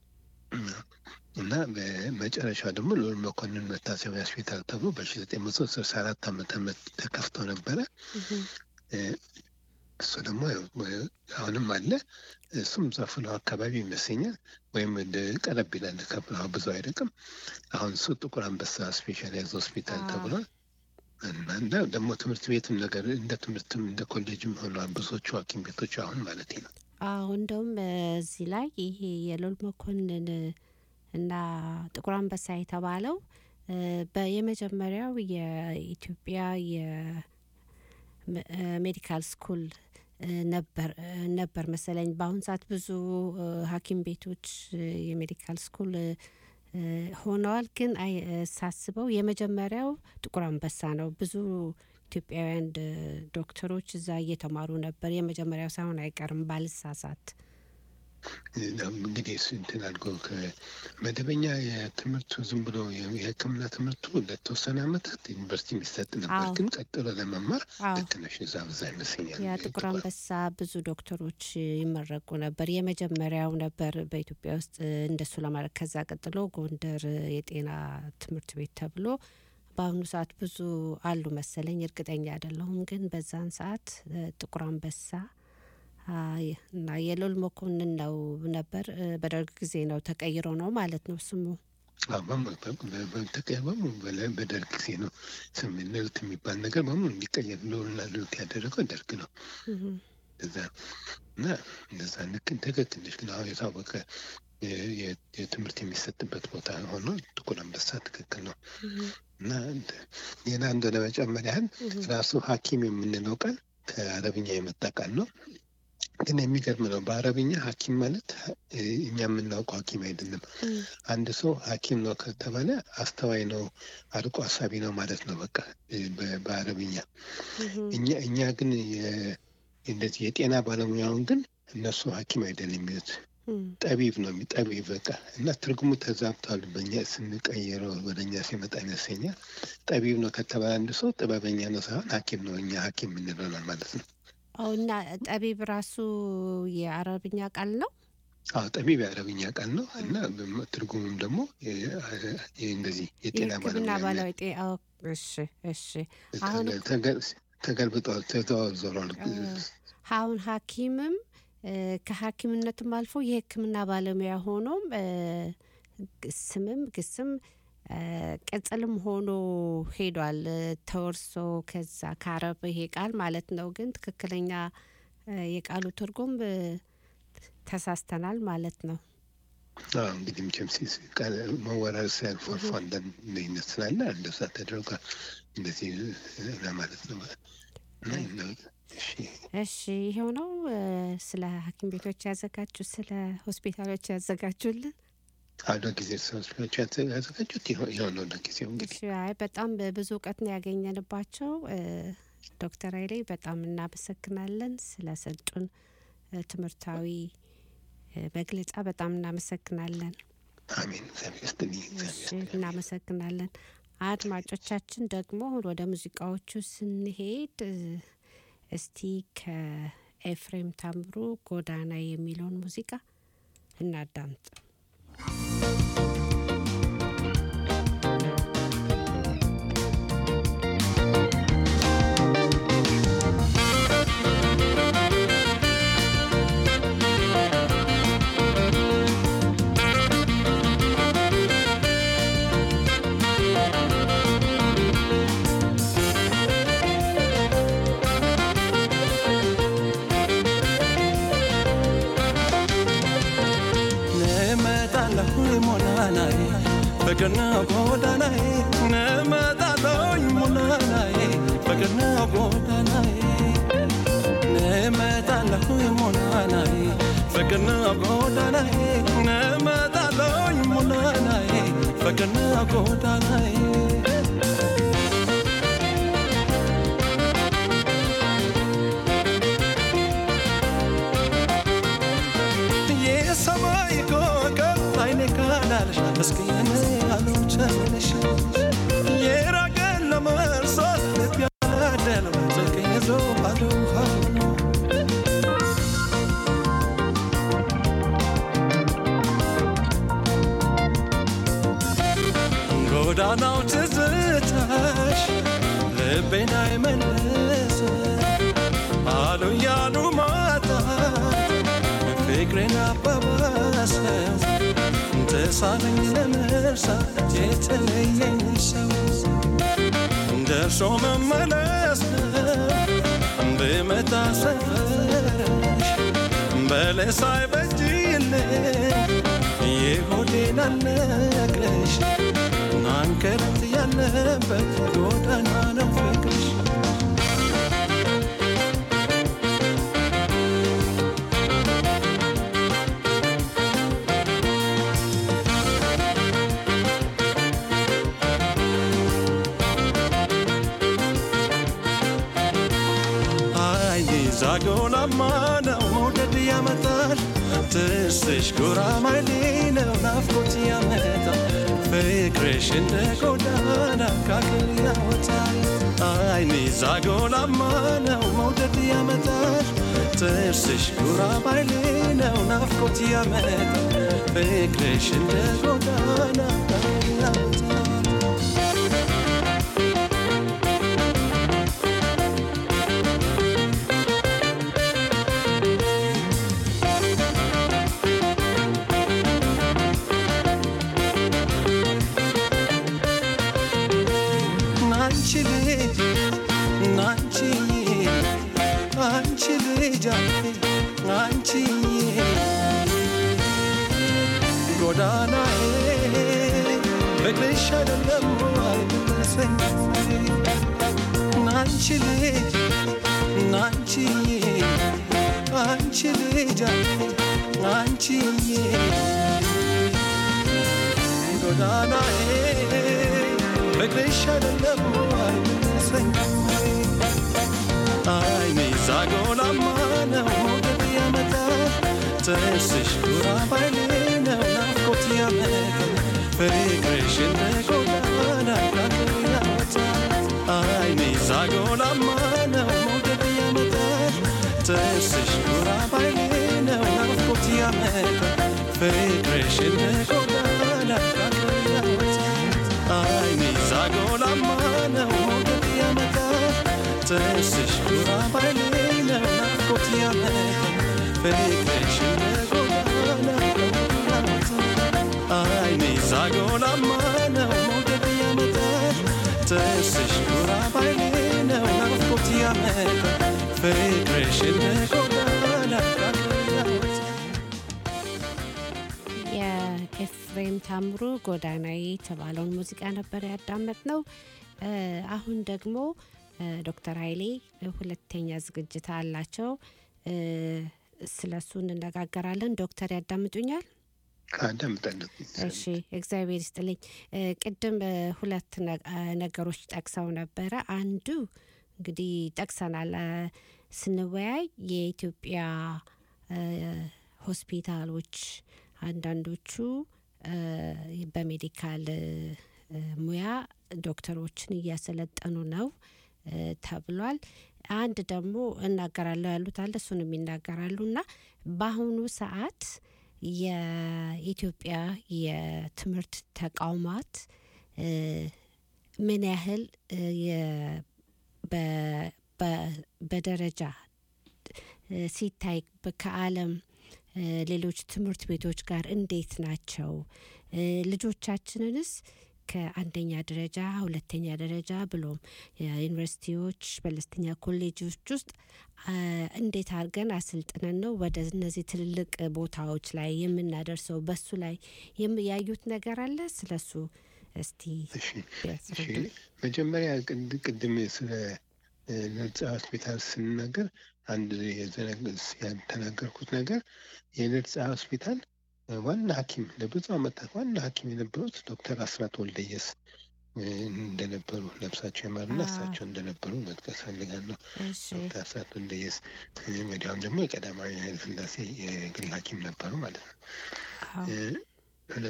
እና በመጨረሻ ደግሞ ልዑል መኮንን መታሰቢያ ሆስፒታል ተብሎ በሺ ዘጠኝ መቶ ስልሳ አራት ዓመተ ምህረት ተከፍቶ ነበረ። እህም፣ እ፣ እሱ ደግሞ ያው በ- አሁንም አለ። እሱም ዘፍሎ አካባቢ ይመስለኛል ወይም ወደ ቀረብ ይላል ከፍለው ብዙ አይርቅም። አሁን እሱ ጥቁር አንበሳ ስፔሻላይዝ ሆስፒታል አዎ። ተብሏል። እና እና ደግሞ ትምህርት ቤትም ነገር እንደ ትምህርትም እንደ ኮሌጅም ሆኗል። ብዙዎቹ ሐኪም ቤቶች አሁን ማለት ነው። አዎ እንደውም እዚህ ላይ ይሄ የልዑል መኮንን እና ጥቁር አንበሳ የተባለው እ፣ በየመጀመሪያው የኢትዮጵያ የሜዲካል ስኩል እ፣ ነበር እ፣ ነበር መሰለኝ። በአሁን ሰዓት ብዙ እ፣ ሐኪም ቤቶች እ፣ የሜዲካል ስኩል እ፣ እ፣ ሆነዋል። ግን አይ እ፣ ሳስበው የመጀመሪያው ጥቁር አንበሳ ነው። ብዙ ኢትዮጵያውያን ድ- ዶክተሮች እዛ እየተማሩ ነበር። የመጀመሪያው ሳይሆን አይቀርም ባልሳሳት። እንግዲህ እሱ እንትን አድርጎ ከመደበኛ የትምህርቱ ዝም ብሎ የሕክምና ትምህርቱ ለተወሰነ ዓመታት ዩኒቨርሲቲ የሚሰጥ ነበር። አዎ። ግን ቀጥሎ ለመማር አዎ ልክ ነሽ፣ እዛ በዛ ይመስለኛል ያ ጥቁር አንበሳ ብዙ ዶክተሮች ይመረቁ ነበር። የመጀመሪያው ነበር በኢትዮጵያ ውስጥ እንደሱ ለማድረግ። ከዛ ቀጥሎ ጎንደር የጤና ትምህርት ቤት ተብሎ በአሁኑ ሰዓት ብዙ አሉ መሰለኝ፣ እርግጠኛ አይደለሁም። ግን በዛን ሰዓት እ፣ ጥቁር አንበሳ አ፣ የ- እና የልዑል መኮንን ነው ነበር። እ፣ በደርግ ጊዜ ነው ተቀይሮ ነው ማለት ነው ስሙ። ተቀበሙ በደርግ ጊዜ ነው ስም ልዕልት የሚባል ነገር በሙሉ እንዲቀየር ልዑልና ልዕልት ያደረገው ደርግ ነው። እህም፣ እዛ እና እንደዛ ልክ ትክክል ነሽ። ግን አሁን የታወቀ የ- የ- የትምህርት የሚሰጥበት ቦታ ሆኖ ጥቁር አንበሳ ትክክል ነው እና እንደ- ሌላ እንደ ለመጨመር ያህል ራሱ ሐኪም የምንለው ቃል ከአረብኛ የመጣ ቃል ነው። ግን የሚገርም ነው። በአረብኛ ሐኪም ማለት እ፣ እኛ የምናውቀው ሐኪም አይደለም። አንድ ሰው ሐኪም ነው ከተባለ አስተዋይ ነው፣ አርቆ አሳቢ ነው ማለት ነው። በቃ እ፣ በ- በአረብኛ እኛ እኛ ግን የ- እንደዚህ የጤና ባለሙያውን ግን እነሱ ሐኪም አይደለም የሚሉት ጠቢብ ነው የሚ- ጠቢብ በቃ እና ትርጉሙ ተዛብቷል። በእኛ ስንቀይረው ወደ እኛ ሲመጣ ይመስለኛል። ጠቢብ ነው ከተባለ አንድ ሰው ጥበበኛ ነው ሳይሆን ሐኪም ነው እኛ ሐኪም የምንለው ማለት ነው። አዎ እና ጠቢብ ራሱ የአረብኛ ቃል ነው። አዎ ጠቢብ የአረብኛ ቃል ነው እና በም- ትርጉሙም ደግሞ የ- የ- እንደዚህ የጤና የሕክምና ባለሙያ ባለሙያ ጤ- አዎ፣ እሺ እሺ። አሁን ተገ- ተገ- ተገልብጧል፣ ተዘዋውሯል። አሁን ሐኪምም እ፣ ከሐኪምነትም አልፎ የሕክምና ባለሙያ ሆኖም እ፣ ግ- ስምም ግስም እ፣ ቅጽልም ሆኖ ሄዷል እ፣ ተወርሶ ከዛ ከአረብ ይሄ ቃል ማለት ነው። ግን ትክክለኛ እ፣ የቃሉ ትርጉም እ፣ ተሳስተናል ማለት ነው። አዎ እንግዲህ መቼም ሲስ- ቃል- መወራረስ ሲያልፎ አልፎ አንዳንድ ልዩነት ስላለ እንደዛ ተደርጓል። እንደዚህ እ፣ ለማለት ነው። እና እና- እሺ እሺ ይሄው ነው እ፣ ስለ ሐኪም ቤቶች ያዘጋጁ ስለ ሆስፒታሎች ያዘጋጁልን አዶ ጊዜ ሰዎች ያዘጋጁት ይሆ- ይኸው ነው ለጊዜው እንግዲህ እሺ አይ በጣም ብዙ እውቀት ነው ያገኘንባቸው። እ፣ ዶክተር ኃይሌ በጣም እናመሰግናለን ስለሰጡን እ፣ ትምህርታዊ እ፣ መግለጫ በጣም እናመሰግናለን። አሜን። እግዚአብሔር ይስጥልኝ። እግዚአብሔር እሺ ይስጥልኝ። እናመሰግናለን። አድማጮቻችን ደግሞ ወደ ሙዚቃዎቹ ስንሄድ እ፣ እስቲ ከኤፍሬም ታምሩ ጎዳና የሚለውን ሙዚቃ እናዳምጥ። እመጣለሁ ሞላናዬ በቀና ጎዳናዬ እመጣለሁ ሞላናዬ በቀና ጎዳናዬ እመጣለሁ ሞላናዬ በቀና ጎዳናዬ እመጣለሁ ሞላናዬ በቀና ጎዳናዬ የሰማይ ኮከብ አይኔ ካላልሽ እስኪ እኔ አልቻለሽ የራቀን ለመርሳት ልብ ያላደለው ስልክ ይዞ አሉ አሉ ጎዳናው ትዝታሽ ልቤን አይመልስ አሉ ያሉ ማጣት ፍቅሬን አባባሰው ተሳለኝ ለመርሳት የተለየኝ ሰው ደርሶ መመለስ ነው ብመጣ ሰፈርሽ በለስ አይበጅልኝ የሆዴን አልነግረሽ ናንከረት ያለበት ጎዳና ነው ፍቅርሽ አይ ዛጎላማ ነው መውደድ ያመጣል ትስሽ ጉራማይሌ ነው ናፍቆት ያመጣል ፍቅርሽ እንደ ጎዳና ካክል ያወጣል አይኔ ዛጎላማ ነው መውደድ ያመጣል ጥርስሽ ጉራማይሌ ነው ናፍቆት ያመጣል ፍቅርሽ እንደ ጎዳና ካክል ያወጣል ናንቺ ልጅ ናንቺ አንቺ ልጅ አንቺ ፍቅርሽ አይደለም አይመለሰኝ ናንቺ ልጅ ናንቺዬ አንቺ ልጅ አንቺዬ ጎዳናዬ ፍቅርሽ አይደለም አይመለሰኝ አይኔ ዛጎላማ ነው ሞገድ ያመጣል ጥርስሽ ጉራባይሌ ነው ናፍቆት ያመጣል ፍቅርሽ እንደ ጎዳና ዳገር ያወጣል አይኔ ዛጎላማ ነው ሞገድ ያመጣል ጥርስሽ ጉራባይሌ ነው ናፍቆት ያመጣል ፍቅርሽ እንደ ጎዳና ዳገር ያወጣል አይኔ ዛጎላማ ነው ሞገድ ያመጣል ጥርስሽ ጉራባይሌ ነው ናፍቆት ያመጣል ፍቅርሽ እንደ ጎዳና አይኔ ዛጎላማ ነው ሞገድ ያመጣል ጥርስሽ ጉራባይሌ ነው ናፍቆት ያመጣል ፍቅርሽ እንደ ጎዳና የኤፍሬም ታምሩ ጎዳናዬ የተባለውን ሙዚቃ ነበር ያዳመጥ ነው። አሁን ደግሞ እ፣ ዶክተር ኃይሌ ሁለተኛ ዝግጅት አላቸው። እ፣ ስለ እሱ እንነጋገራለን። ዶክተር ያዳምጡኛል? አዳምጣለሁ። እሺ እግዚአብሔር ይስጥልኝ። እ፣ ቅድም እ፣ ሁለት ነ- አ፣ ነገሮች ጠቅሰው ነበረ። አንዱ እንግዲህ ጠቅሰናል እ፣ ስንወያይ የኢትዮጵያ እ፣ ሆስፒታሎች አንዳንዶቹ እ፣ በሜዲካል እ፣ እ፣ ሙያ ዶክተሮችን እያሰለጠኑ ነው እ፣ ተብሏል። አንድ ደግሞ እናገራለሁ ያሉት አለ እሱንም ይናገራሉ እና በአሁኑ ሰዓት የኢትዮጵያ የትምህርት ተቋማት እ፣ ምን ያህል እ፣ የ- በ- በ- በደረጃ እ፣ ሲታይ በ- ከዓለም እ፣ ሌሎች ትምህርት ቤቶች ጋር እንዴት ናቸው? እ፣ ልጆቻችንንስ ከአንደኛ ደረጃ ሁለተኛ ደረጃ ብሎም የዩኒቨርሲቲዎች መለስተኛ ኮሌጆች ውስጥ አ፣ እንዴት አድርገን አሰልጥነን ነው ወደ እነዚህ ትልልቅ ቦታዎች ላይ የምናደርሰው? በሱ ላይ የም- ያዩት ነገር አለ? ስለሱ እስቲ እሺ እሺ ቢያስረዱን። መጀመሪያ ቅድ- ቅድም ስለ እ፣ ነጻ ሆስፒታል ስንናገር አንድ የዘነግ- ያልተናገርኩት ነገር የነጻ ሆስፒታል እ፣ ዋና ሐኪም ለብዙ ዓመታት ዋና ሐኪም የነበሩት ዶክተር አስራት ወልደየስ እ፣ እንደነበሩ ነፍሳቸው ይማርና አዎ። እሳቸው እንደነበሩ መጥቀስ ፈልጋለሁ። እሺ ዶክተር አስራት ወልደየስ እ፣ ወዲያውም ደግሞ የቀዳማዊ ኃይለ ሥላሴ የግል ሐኪም ነበሩ ማለት ነው። አዎ። እ፣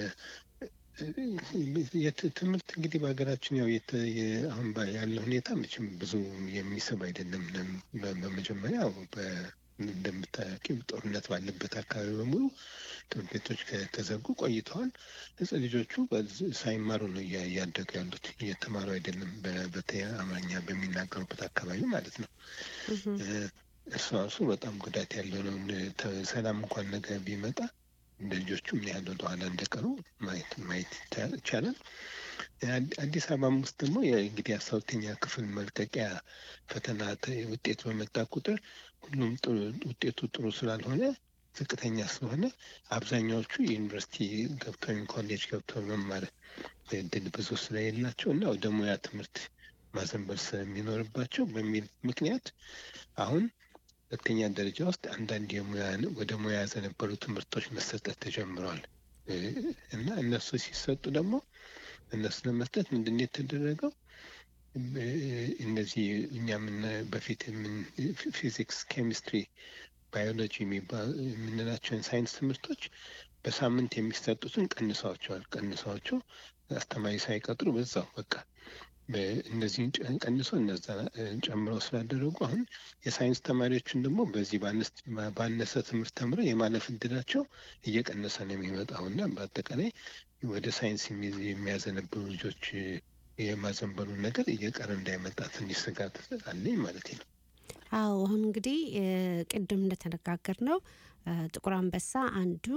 የት- ትምህርት እንግዲህ በሀገራችን ያው የተ- የ- አሁን ባ- ያለው ሁኔታ መቼም ብዙ የሚስብ አይደለም። ለም- በ- በመጀመሪያ ያው በ- እንደምታውቂው ጦርነት ባለበት አካባቢ በሙሉ ትምህርት ቤቶች ከተዘጉ ቆይተዋል። ህጻን ልጆቹ በዝ- ሳይማሩ ነው እያ- እያደጉ ያሉት፣ እየተማሩ አይደለም። በ- በተለይ አማርኛ በሚናገሩበት አካባቢ ማለት ነው። እህም፣ እ፣ እርሱ ራሱ በጣም ጉዳት ያለው ነው። እንደ- ተ- ሰላም እንኳን ነገር ቢመጣ እንደ ልጆቹ ምን ያህል ወደኋላ እንደቀሩ ማየት ማየት ይቻ- ይቻላል። አዲ- አዲስ አበባም ውስጥ ደግሞ የ- እንግዲህ አስራ ሁለተኛ ክፍል መልቀቂያ ፈተና ተ- ውጤት በመጣ ቁጥር ሁሉም ጥሩ- ውጤቱ ጥሩ ስላልሆነ ዝቅተኛ ስለሆነ አብዛኛዎቹ ዩኒቨርሲቲ ገብተው ወይም ኮሌጅ ገብተው መማር እድል ብዙ ስለሌላቸው እና ወደ ሙያ ትምህርት ማዘንበል ስለሚኖርባቸው በሚል ምክንያት አሁን ሁለተኛ ደረጃ ውስጥ አንዳንድ የሙያ ወደ ሙያ ያዘነበሉ ትምህርቶች መሰጠት ተጀምረዋል እ፣ እና እነሱ ሲሰጡ ደግሞ እነሱ ለመስጠት ምንድን ነው የተደረገው? እ፣ እነዚህ እኛ ምን በፊት የምን ፊዚክስ፣ ኬሚስትሪ፣ ባዮሎጂ የሚባሉ የምንላቸውን ሳይንስ ትምህርቶች በሳምንት የሚሰጡትን ቀንሰዋቸዋል። ቀንሰዋቸው አስተማሪ ሳይቀጥሩ በዛው በቃ በ- እነዚህን ጨ- ቀንሶ እነዛ እ፣ ጨምረው ስላደረጉ አሁን የሳይንስ ተማሪዎችን ደግሞ በዚህ ባነስ- ባነሰ ትምህርት ተምረው የማለፍ እድላቸው እየቀነሰ ነው የሚመጣው እና በአጠቃላይ ወደ ሳይንስ የሚ- የሚያዘነብሉ ልጆች እ፣ የማዘንበሉ ነገር እየቀረ እንዳይመጣ ትንሽ ስጋት አለኝ ማለት ነው። አዎ አሁን እንግዲህ እ፣ ቅድም እንደተነጋገር ነው ጥቁር አንበሳ አንዱ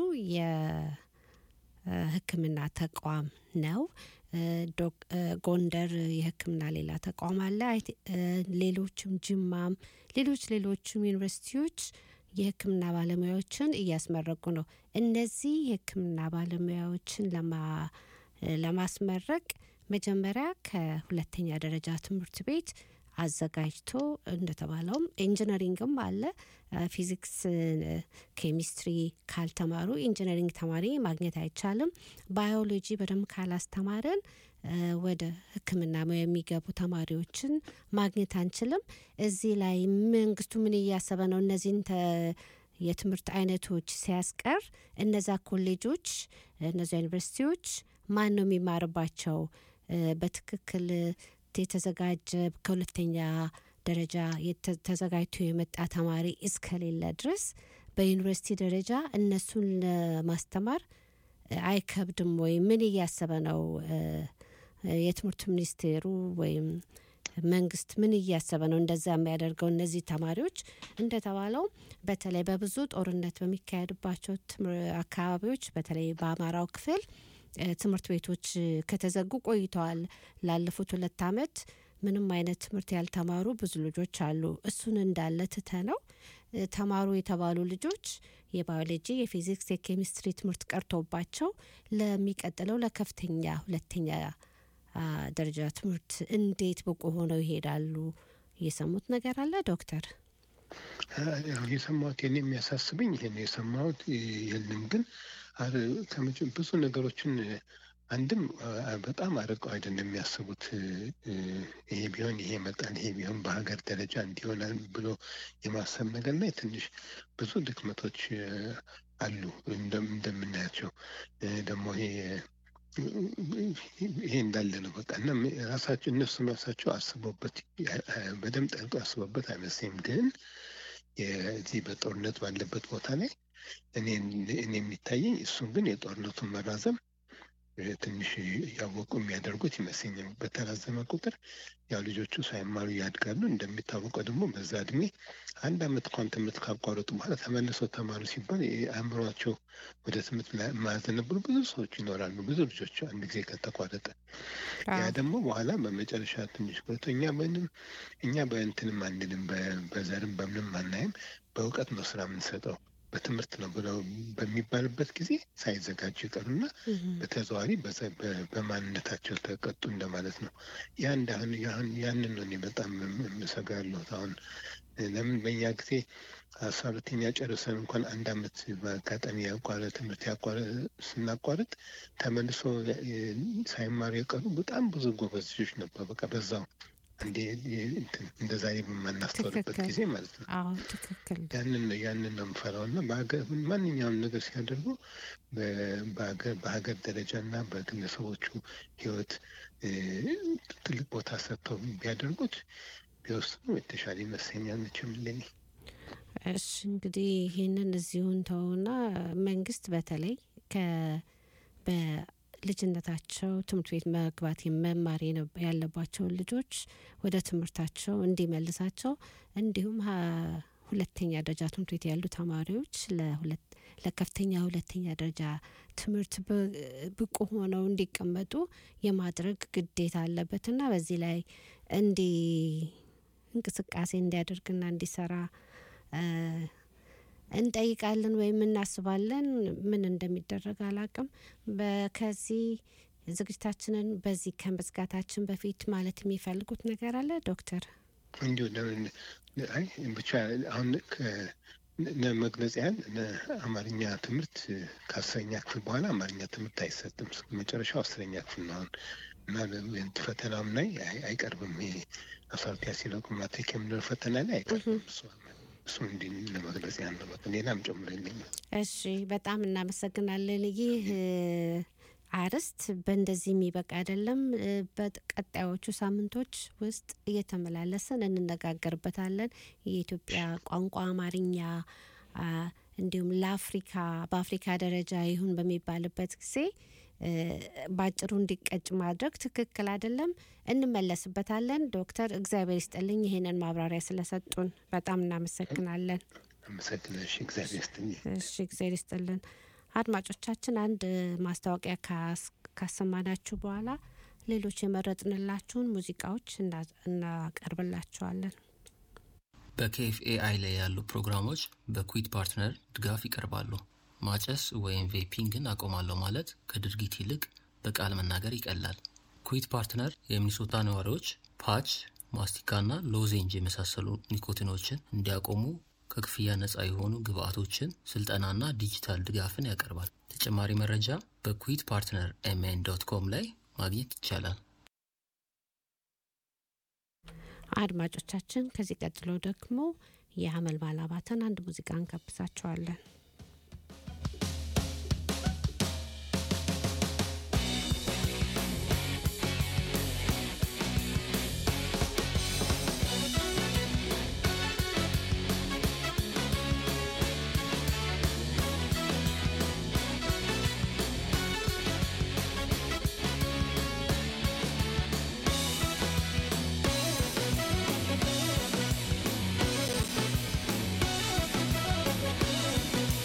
የሕክምና ተቋም ነው። እ፣ ዶክ- እ፣ ጎንደር የሕክምና ሌላ ተቋም አለ። አይ ቲ- እ፣ ሌሎችም ጅማም፣ ሌሎች ሌሎችም ዩኒቨርሲቲዎች የሕክምና ባለሙያዎችን እያስመረቁ ነው። እነዚህ የሕክምና ባለሙያዎችን ለማ እ፣ ለማስመረቅ መጀመሪያ ከሁለተኛ ደረጃ ትምህርት ቤት አዘጋጅቶ እንደተባለውም ኢንጂነሪንግም አለ። እ፣ ፊዚክስ፣ እ፣ ኬሚስትሪ ካልተማሩ ኢንጂነሪንግ ተማሪ ማግኘት አይቻልም። ባዮሎጂ በደንብ ካላስተማረን እ፣ ወደ ሕክምና ሙያ የሚገቡ ተማሪዎችን ማግኘት አንችልም። እዚህ ላይ መንግስቱ ምን እያሰበ ነው? እነዚህን ተ- የትምህርት አይነቶች ሲያስቀር እነዛ ኮሌጆች፣ እነዚ ዩኒቨርሲቲዎች ማን ነው የሚማርባቸው? እ፣ በትክክል የተዘጋጀ ከሁለተኛ ደረጃ የተ- ተዘጋጅቶ የመጣ ተማሪ እስከሌለ ድረስ በዩኒቨርሲቲ ደረጃ እነሱን ለማስተማር እ፣ አይከብድም ወይ? ምን እያሰበ ነው እ፣ የትምህርት ሚኒስቴሩ ወይም መንግስት ምን እያሰበ ነው እንደዛ የሚያደርገው? እነዚህ ተማሪዎች እንደተባለው በተለይ በብዙ ጦርነት በሚካሄድባቸው ትምር- አካባቢዎች በተለይ በአማራው ክፍል እ፣ ትምህርት ቤቶች ከተዘጉ ቆይተዋል። ላለፉት ሁለት አመት ምንም አይነት ትምህርት ያልተማሩ ብዙ ልጆች አሉ። እሱን እንዳለ ትተ ነው እ፣ ተማሩ የተባሉ ልጆች የባዮሎጂ፣ የፊዚክስ፣ የኬሚስትሪ ትምህርት ቀርቶባቸው ለሚቀጥለው ለከፍተኛ ሁለተኛ አ፣ ደረጃ ትምህርት እንዴት ብቁ ሆነው ይሄዳሉ? የሰሙት ነገር አለ ዶክተር? ያው የሰማሁት የኔ የሚያሳስብኝ ይሄ ነው የሰማሁት የለም ግን አረ- ከመቼም ብዙ ነገሮችን አንድም አ- በጣም አርቀው አይደለም የሚያስቡት እ፣ ይሄ ቢሆን ይሄ ይመጣል ይሄ ቢሆን በሀገር ደረጃ እንዲሆናል ብሎ የማሰብ ነገር ላይ ትንሽ ብዙ ድክመቶች እ፣ አሉ እንደም- እንደምናያቸው እ፣ ደግሞ ይሄ ይሄ እንዳለ ነው በቃ እና ራሳቸው እነሱ ራሳቸው አስበውበት በደንብ ጠልቆ አስበውበት አይመስለኝም ግን የዚህ በጦርነት ባለበት ቦታ ላይ እኔ እኔ የሚታየኝ እሱን ግን የጦርነቱን መራዘም እ፣ ትንሽ እያወቁ የሚያደርጉት ይመስለኛል። በተራዘመ ቁጥር ያው ልጆቹ ሳይማሩ ያድጋሉ። እንደሚታወቀው ደግሞ በዛ እድሜ አንድ አመት እንኳን ትምህርት ካቋረጡ በኋላ ተመልሰው ተማሩ ሲባል አእምሯቸው ወደ ትምህርት ላይ የማያዘነብሉ ብዙ ሰዎች ይኖራሉ። ብዙ ልጆች አንድ ጊዜ ከተቋረጠ ያ ደግሞ በኋላ በመጨረሻ ትንሽ ቆይቶ እኛ ምንም እኛ በእንትንም አንልም በ- በዘርም በምንም አናይም በእውቀት ነው ስራ የምንሰጠው በትምህርት ነው ብለው በሚባልበት ጊዜ ሳይዘጋጁ ይቀሩና በተዘዋዋሪ በዘ- በ- በማንነታቸው ተቀጡ እንደማለት ነው። ያ እንዳሁን ያን- ያንን ነው እኔ በጣም የም- የምሰጋ ያለሁት አሁን ለምን በእኛ ጊዜ አስራ ሁለተኛ ጨርሰን እንኳን አንድ አመት በአጋጣሚ ያቋረ ትምህርት ያቋረ ስናቋርጥ ተመልሶ የ- ሳይማሩ የቀሩ በጣም ብዙ ጎበዝ ልጆች ነበር። በቃ በዛው እንዴ እንትን እንደዛ በማናስተውልበት ትክክል። ጊዜ ማለት ነው። አዎ ትክክል። ያንን ነው ያንን ነው የምፈራው እና በሀገር ማንኛውም ነገር ሲያደርጉ በ- በሀገር በሀገር ደረጃ እና በግለሰቦቹ ሕይወት እ፣ ትልቅ ቦታ ሰጥተው ቢያደርጉት ቢወስኑ የተሻለ ይመስለኛል። መቼም ለኔ እሺ እንግዲህ ይህንን እዚሁን ተውና መንግስት በተለይ ከ በልጅነታቸው ትምህርት ቤት መግባት መማር የነ- ያለባቸውን ልጆች ወደ ትምህርታቸው እንዲመልሳቸው እንዲሁም ሀ- ሁለተኛ ደረጃ ትምህርት ቤት ያሉ ተማሪዎች ለሁለት ለከፍተኛ ሁለተኛ ደረጃ ትምህርት ብ- ብቁ ሆነው እንዲቀመጡ የማድረግ ግዴታ አለበትና በዚህ ላይ እንዲ እንቅስቃሴ እንዲያደርግና እንዲሰራ እ፣ እንጠይቃለን ወይም እናስባለን። ምን እንደሚደረግ አላቅም። በከዚህ ዝግጅታችንን በዚህ ከመዝጋታችን በፊት ማለት የሚፈልጉት ነገር አለ ዶክተር? እንዲሁ ለምን- አይ ብቻ አሁን ከ- ለመግለጽ ያህል አማርኛ ትምህርት ከአስረኛ ክፍል በኋላ አማርኛ ትምህርት አይሰጥም። መጨረሻው አስረኛ ክፍል ነው አሁን እና እንትን ፈተናውም ላይ አይ- አይቀርብም። ይሄ አስራ ሁለተኛ ሲለቁ ማትሪክ የምንለው ፈተና ላይ አይቀርብም። እሱ እሱ እንዲህ ለመግለጽ ያህል ነው። በቃ ሌላም ጨምሮ የለኝም። እሺ በጣም እናመሰግናለን። ይህ እ፣ አርዕስት በእንደዚህ የሚበቃ አይደለም። እ፣ በቀጣዮቹ ሳምንቶች ውስጥ እየተመላለስን እንነጋገርበታለን። የኢትዮጵያ ቋንቋ አማርኛ አ፣ እንዲሁም ለአፍሪካ በአፍሪካ ደረጃ ይሁን በሚባልበት ጊዜ እ፣ በአጭሩ እንዲቀጭ ማድረግ ትክክል አይደለም። እንመለስበታለን። ዶክተር እግዚአብሔር ይስጥልኝ ይህንን ማብራሪያ ስለሰጡን በጣም እናመሰግናለን። አመሰግናለሁ። እሺ፣ እግዚአብሔር ይስጥልኝ። እሺ እግዚአብሔር ይስጥልን። አድማጮቻችን አንድ ማስታወቂያ ካስ- ካሰማናችሁ በኋላ ሌሎች የመረጥንላችሁን ሙዚቃዎች እና- እናቀርብላችኋለን። በኬኤፍኤአይ ላይ ያሉ ፕሮግራሞች በኩዊት ፓርትነር ድጋፍ ይቀርባሉ። ማጨስ ወይም ቬፒንግን አቆማለሁ ማለት ከድርጊት ይልቅ በቃል መናገር ይቀላል። ኩዊት ፓርትነር የሚኒሶታ ነዋሪዎች ፓች፣ ማስቲካና ሎዜንጅ የመሳሰሉ ኒኮቲኖችን እንዲያቆሙ ከክፍያ ነፃ የሆኑ ግብአቶችን፣ ስልጠናና ዲጂታል ድጋፍን ያቀርባል። ተጨማሪ መረጃ በኩዊት ፓርትነር ኤምኤን ዶት ኮም ላይ ማግኘት ይቻላል። አድማጮቻችን ከዚህ ቀጥሎ ደግሞ የአመልማል አባተን አንድ ሙዚቃ እንጋብዛቸዋለን። Thank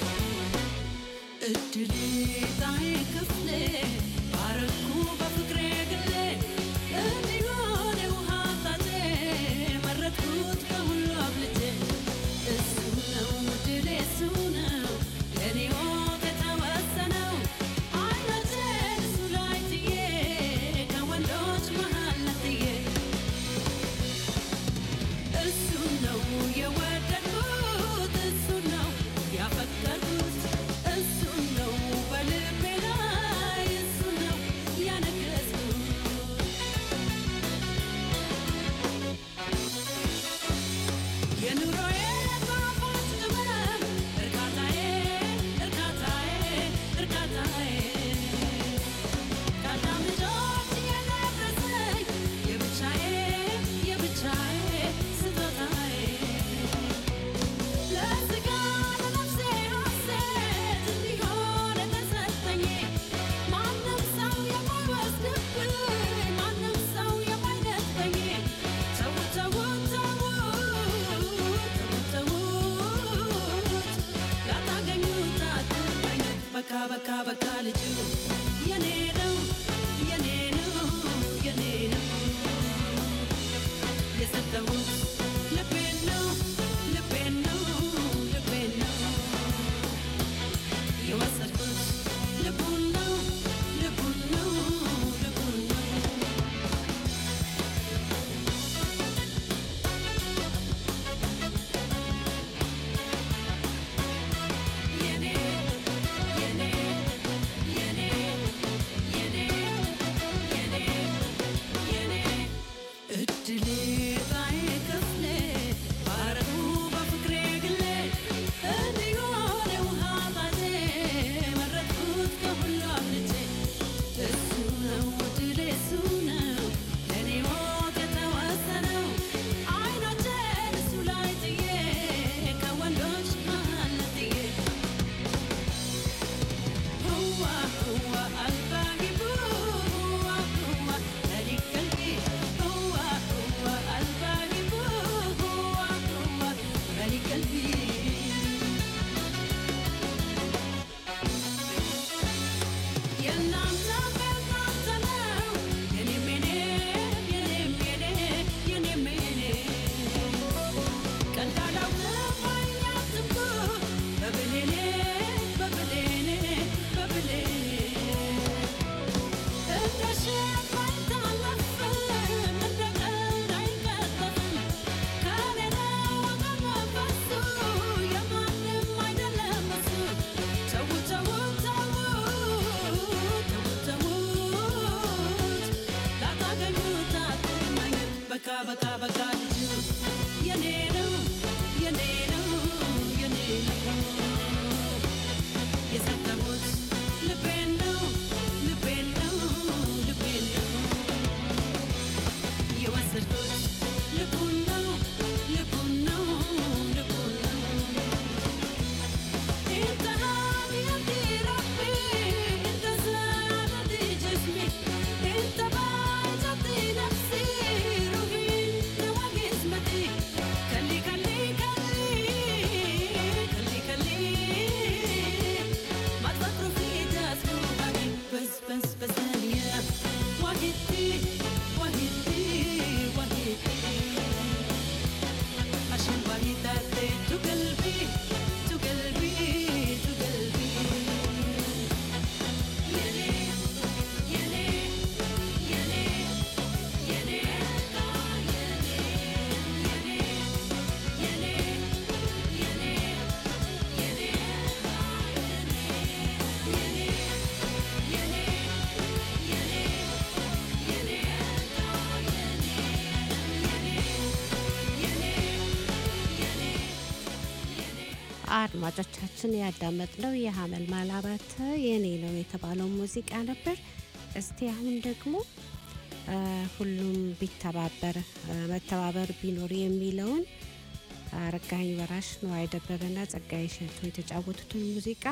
አድማጮቻችን ያዳመጥነው የሀመል ማላባተ የኔ ነው የተባለው ሙዚቃ ነበር። እስቲ አሁን ደግሞ እ፣ ሁሉም ቢተባበር እ፣ መተባበር ቢኖር የሚለውን አረጋኸኝ ወራሽ ነዋይ ደበበና ጸጋዬ እሸቱ የተጫወቱትን ሙዚቃ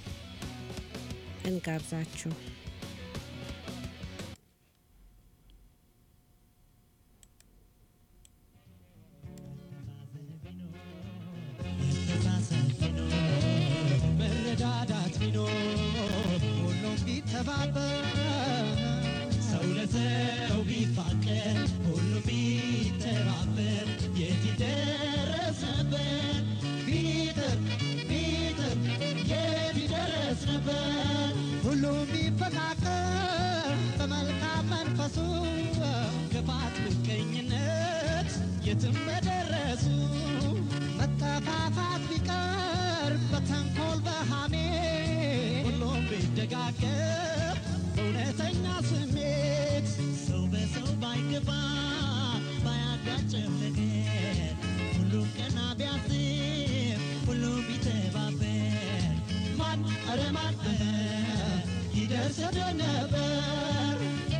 እንጋብዛችሁ። መረዳዳት ቢኖር ሁሉም ቢተባበር ሰው ለሰው ቢፋቀር ሁሉም ቢተባበር የት ይደረስ ነበር ቢጥር ቢጥር የት ይደረስ ነበር ሁሉም ቢፈቃቀር በመልካም መንፈሱ ክፋት ምቀኝነት የትም በደረሱ መጠፋፋት ቢቀር በተንኮል በሃሜ ሁሉም ቢደጋገፍ በእውነተኛ ስሜት ሰው በሰው ባይገባ ባያጋጭም ነገር ሁሉም ቀና ቢያስብ ሁሉም ቢተባበር ማን ኧረ ማን ይደርስ ነበር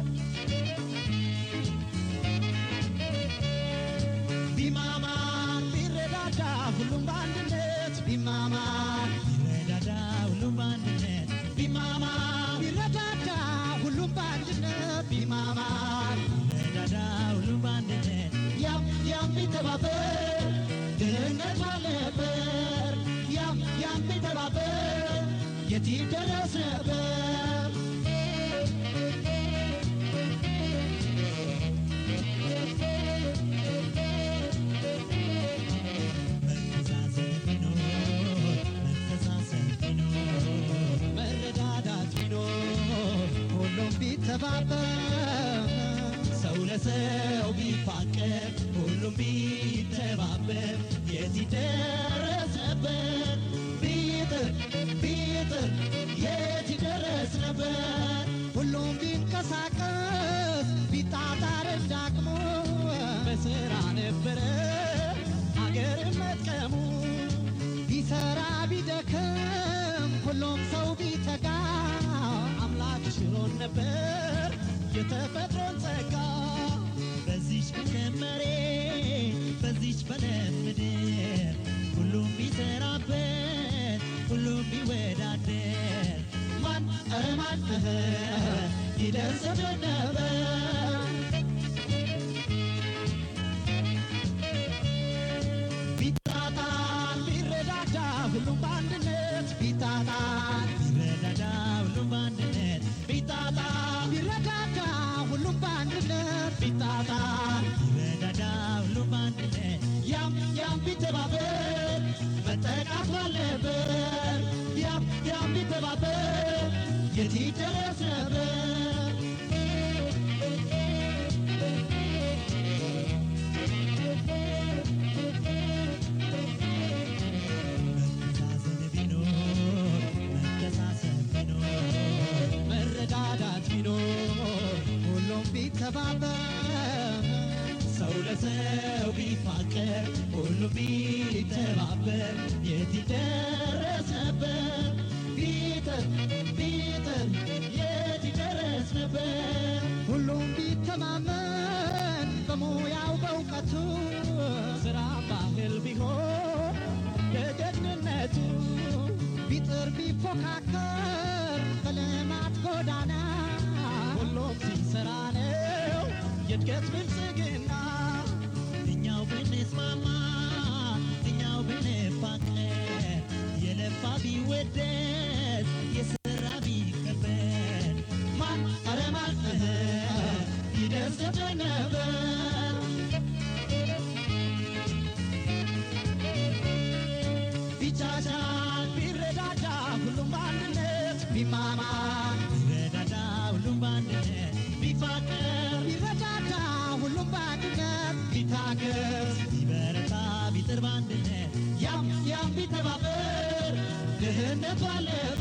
ቢማማር ቢረዳዳ ሁሉም በአንድነት ቢማማር ቢረዳዳ ሁሉም በአንድነት ቢማማር ቢረዳዳ ሁሉም በአንድነት ቢማማር ቢረዳዳ ሁሉም በአንድነት ያም ያም ቢተባበር ድህነት ባልነበር ያም ያም ቢተባበር የት ይደረስ ነበር መረዳዳት ቢኖር ሁሉም ቢተባበር ሰው ለሰው ቢፋቀር ሁሉም ቢተባበር የት ይደረስ ነበር ቢጥር ቢጥር የት ይደረስ ነበር ሁሉም ቢንቀሳቀስ ቢጣጣር እንዳቅሙ በስራ ነበረ አገር መጥቀሙ ቢሰራ ቢደክም ሁሉም ሰው ቢተጋ አምላክ ሽሮን ነበር የተፈጥሮን ጸጋ በዚች ብለን መሬት በዚች በለን ምድር ሁሉም ቢሰራበት ሁሉም ቢወዳደር ማን ኧረ ማን ይደርስብን ነበር ቢጣጣን ቢረዳዳ ሁሉም በአንድነት ቢጣጣን ቢረዳዳ ሁሉም በአንድነት ቢጣጣን ቢረዳዳ ሁሉም በአንድነት ቢጣጣን ቢረዳዳ ሁሉም በአንድነት ያም ያም ቢተባበር መጠቃት ባልነበር ያም ያም ቢተባበር የት ይደረስ ነበር መረዳዳት ቢኖር ሁሉም ቢተባበር ሰው ለሰው ቢፋቀር ሁሉም ቢተባበር የት ይደረስ ነበር ቢጥር ቢጥር የት ይደረስ ነበር ሁሉም ቢተማመን በሙያው በእውቀቱ ስራ ባህል ቢሆን በጀግንነቱ ቢጥር ቢፎካከር በልማት ጎዳና ሁሉም ሲሰራ ነው የእድገት ብልጽግና እኛው ብንስማማ እኛው ብንፋቀር የለፋ ቢወደስ የሰራ ቢከበር ማን ኧረ ማን ይደርስብን ነበር ቢቻቻል ቢረዳዳ ሁሉም በአንድነት ቢማማር ቢረዳዳ ሁሉም በአንድነት ቢፋቀር ቢረዳዳ ሁሉም በአንድነት ቢታገዝ ቢበረታ ቢጥር በአንድነት ያም ያም ቢተባበር ድህነት ባለ